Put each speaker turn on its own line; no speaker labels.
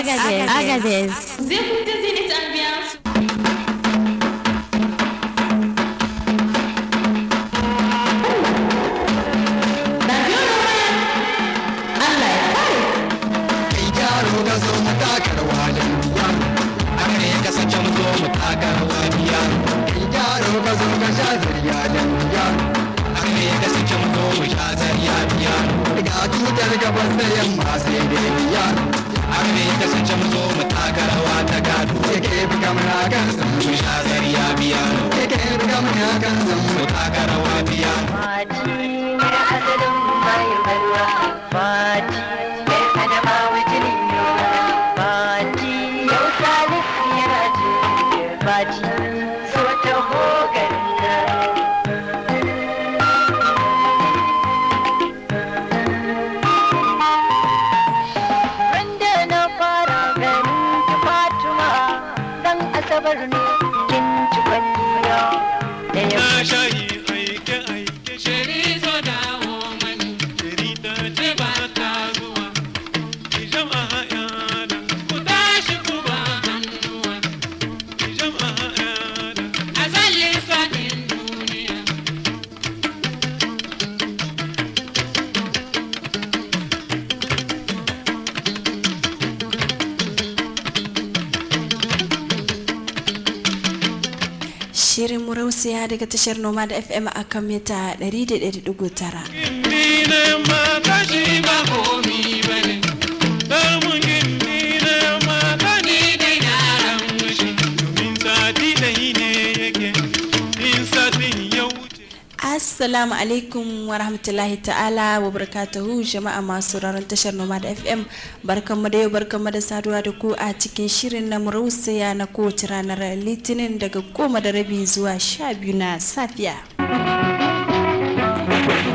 Agadez. Agadez.
Vous écoutez Zénith Ambiance.
kai yaro ka zo mu taka rawa da ruwa haka ne ya kasance mu zo mu taka rawa biya kai yaro ka zo ka sha zariya da ruwa haka ne ya kasance mu zo mu sha zariya biya ga tutar gabas da yamma sai dai biya haka ne ya kasance mu zo mu taka rawa ta gado yake buga mana kan san mu sha zariya biya yake buga mana kan san mu taka rawa biya
Fati mai asalin bayan barwa Fati mai adama wajen yola Fati yau salisu yana jirgin Fati so ta hogarin nan Wanda na fara ganin ki Fatima dan asabar ne kin ci kwalliya da ya
Na shayi aike aike shiri so dawo mani shiri ta ce ba ta zuwa ki jama'a yana ku tashi ku ba hannuwa ki jama'a yana a zalin sadin duniya
Shirin Murausiya daga tashar Noma da FM a kan mita 100.9.
Gindi na mata shi ba komi ba ne Damun gindi na mata ni da yaran mashi Domin sati ɗai ne yake in satin ya wuce
Assalamu alaikum wa rahmatullahi ta'ala wa barakatuhu jama'a masu raron tashar Noma da FM barkanmu da yau barkanmu da saduwa da ku a cikin shirin na Murausiya na kowace ranar Litinin daga goma da rabi zuwa sha biyu na safiya.